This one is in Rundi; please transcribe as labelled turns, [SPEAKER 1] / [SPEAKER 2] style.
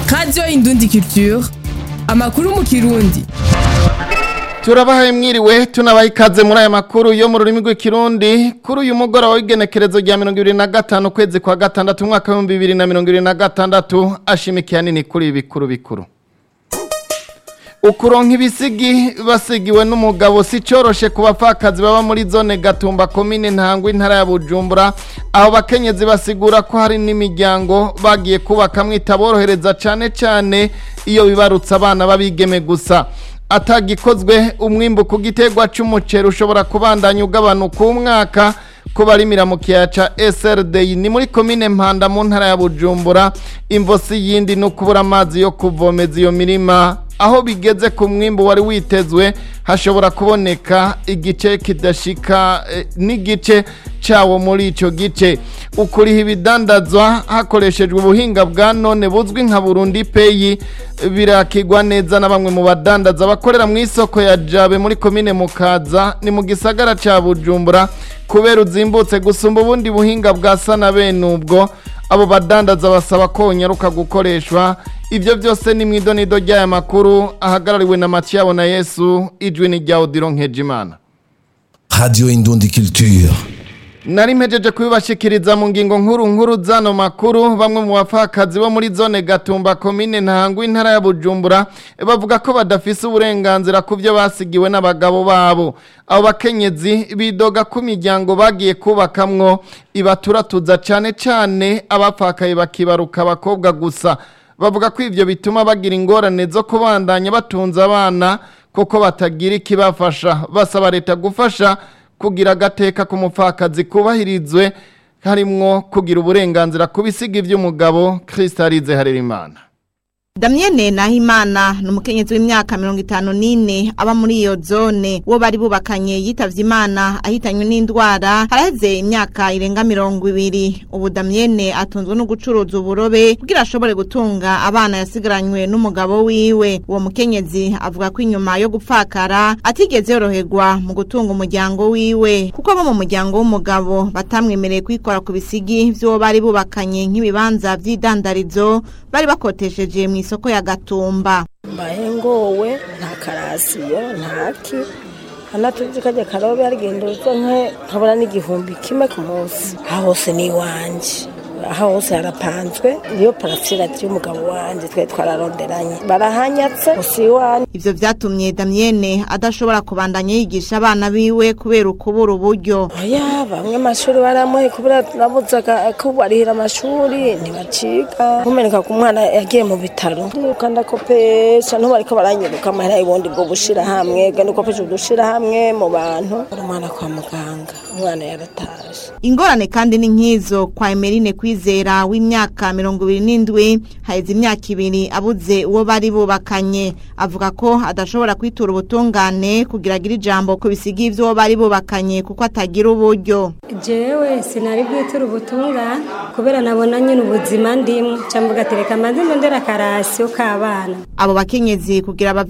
[SPEAKER 1] radiyo indundi culture amakuru mu kirundi
[SPEAKER 2] turabahaye mwiriwe tunabaha ikaze muri aya makuru yo mu rurimi rw'ikirundi kuri uyu mugoroba w'igenekerezo rya mirongo ibiri na gatanu ukwezi kwa gatandatu umwaka w'ibihumbi bibiri na mirongo ibiri na gatandatu ashimikiye nini kuri ibi bikuru bikuru ukuronka ibisigi basigiwe n'umugabo si cyoroshe ku bapfakazi baba muri zone gatumba komine ntangwa intara ya bujumbura aho bakenyezi basigura ko hari n'imiryango bagiye kubaka itaborohereza cyane cyane iyo bibarutse abana babigeme gusa atagikozwe umwimbu ku giterwa cy'umuceri ushobora kubandanya ugabanuka umwaka ko barimira mu kiyaya ca SRD ni muri komine Mpanda mu ntara ya Bujumbura imvosi yindi no kubura amazi yo kuvomeza iyo mirima aho bigeze ku mwimbu wari witezwe hashobora kuboneka igice kidashika eh, n'igice cawo muri ico gice ukuriha ibidandazwa hakoreshejwe ubuhinga bwa none buzwi nka Burundi Pay birakigwa neza na bamwe mu badandaza bakorera mu isoko ya Jabe muri komine Mukaza ni mu gisagara ca Bujumbura kubera uzimbutse gusumba ubundi buhinga bwa sana bene ubwo abo badandaza basaba ko nyaruka gukoreshwa ibyo byose ni mu idonido ry'aya makuru ahagarariwe na Mathieu na Yesu ijwi ni rya Odilon Nkejimana
[SPEAKER 3] Radio Indundi Culture.
[SPEAKER 2] nari mpejeje kubibashikiriza mu ngingo nkuru nkuru zano makuru bamwe mu bapfakazi bo muri zone gatumba komine ntangwa intara ya bujumbura bavuga ko badafise uburenganzira ku byo basigiwe n'abagabo babo abo bakenyezi bidoga ko imiryango bagiye kubakamwo ibaturatuza cyane cyane abapfakaye bakibaruka abakobwa gusa bavuga ko ivyo bituma bagira ingorane zo kubandanya batunze abana kuko batagira ikibafasha basaba leta gufasha kugira agateka k'umupfakazi kubahirizwe harimwo kugira uburenganzira ku bisiga iby'umugabo Kristalize Harerimana
[SPEAKER 4] Damienne Nahimana ni umukenyezi w'imyaka mirongo itanu n'ine aba muri iyo zone uwo bari bubakanye yitavye imana ahitanywe n'indwara haraheze imyaka irenga mirongo ibiri ubu Damienne atunzwe no gucuruza uburobe kugira ashobore gutunga abana yasigaranywe n'umugabo wiwe uwo mukenyezi avuga ko inyuma yo gupfakara atigeze yoroherwa mu gutunga umuryango wiwe kuko abo mu muryango w'umugabo batamwemereye kwikora ku bisigi vy'uwo bari bubakanye nk'ibibanza vy'idandarizo bari bakotesheje mu isoko ya gatumba
[SPEAKER 5] mbaye ngowe nta karasiyo ntaki anatuzi kajya karobe arigendoza nke nkabona n'igihumbi kimwe ku munsi aha hose ni iwanje aha hose harapanzwe niyo parasira y'umugabo wanje twe twararonderanye barahanyatse gusa iwanje
[SPEAKER 4] ivyo vyatumye Damienne adashobora kubandanya yigisha abana biwe kubera ukubura uburyo
[SPEAKER 5] oya bamwe amashuri baramuhe kubera nabuzaga ko barihira amashuri ntibaciga nkumeneka ku mwana yagiye mu bitaro ndiruka ndakopesha ntubariko baranyiruka amahera y'ubundi bwo gushira hamwe genda ukopesha udushira hamwe mu bantu uri umwana kwa muganga umwana yaratashe
[SPEAKER 4] ingorane kandi ni nk'izo kwa Emeline kwizera w'imyaka mirongo ibiri n'indwi haheze imyaka ibiri abuze uwo bari bubakanye avuga ko adashobora kwitura ubutungane kugira agire ijambo ku bisigi vy'uwo bari bubakanye kuko atagira uburyo
[SPEAKER 6] jewe sinari bwitura ubutungane kubera nabona nyine ubuzima ndimwe cyangwa ugatereka amazi ndondera akarasiyo k'abana
[SPEAKER 4] abo bakenyezi kugira